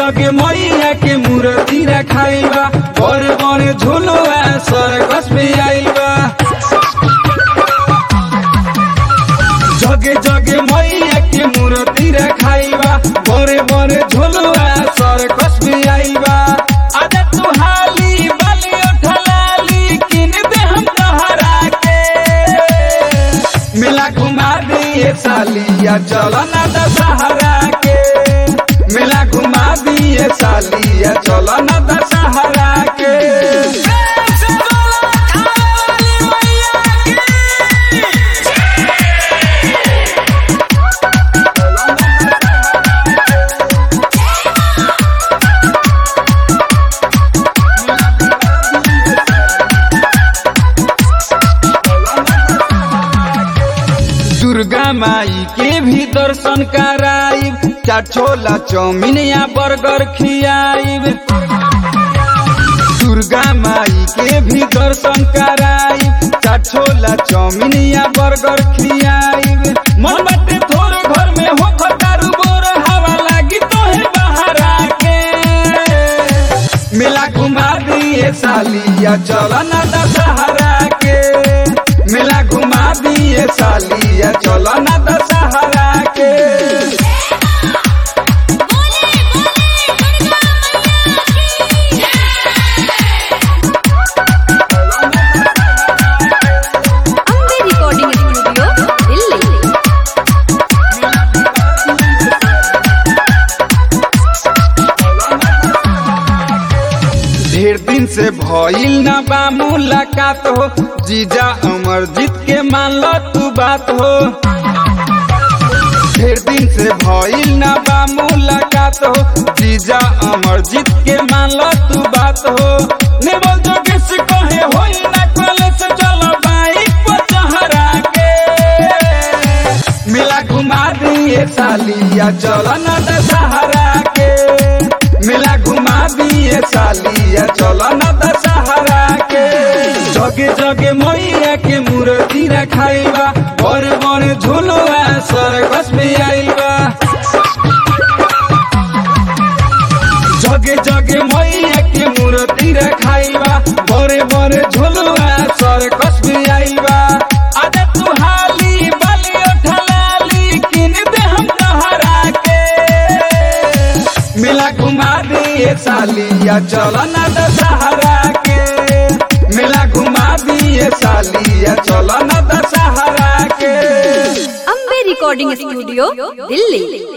जगे मैया के मूर्ति रखाई बा बड़े बड़े झुलुआ सरकस पे आइल बा जगे जगे मैया के मूर्ति रखाई बा बड़े बड़े झुलुआ सरकस पे आइल बा आजा तू हाली बाली उठलाली किन दे हम तोहरा के मेला घुमा दिए सालिया चलो ना दशहरा के मेला घुमा दिए सालिया चलो ना दशहरा के दुर्गा माई के भी दर्शन कराइब चार छोला चाउमीन या बर्गर खियाइब दुर्गा माई के भी दर्शन कराइब चार छोला चाउमीन या बर्गर खियाइब मन बाटे थोर घर में हो खटारू बोर हवा लागी तोहे बाहर आके मेला घुमा दिए सालिया चलो ना दशहरा के मेला घुमा दिए सालिया चलो ना दशहरा के अम्बे रिकॉर्डिंग स्टूडियो दिल्ली ढेर दिन से भइल ना बा मुलाकात हो जीजा अमरजीत के मान लो तू बात हो ढेर दिन से भइल ना बा मुलाकात हो जीजा अमरजीत के मान लो तू बात हो नेवल जोगेश कहे होई ना कॉलेज चलो बाइक पर चहरा के मेला घुमा दिए सालिया चलो ना दशहरा के मेला घुमा दिए सालिया चलो ना दशहरा के जगे जगे मैया के मूर्ति रखाई बा बड़े बड़े झुलुआ सरकस में आइल बा जगे जगे मैया के मूर्ति रखाई बा बड़े बड़े झुलुआ सरकस में आइल बा आजा तू हाली बाली उठलाली किन दे हम तोहरा के मेला घुमा दिए सालिया चलो ना दशहरा के मेला घुमा दिए सालिया चलो ना दशहरा के अम्बे रिकॉर्डिंग स्टूडियो दिल्ली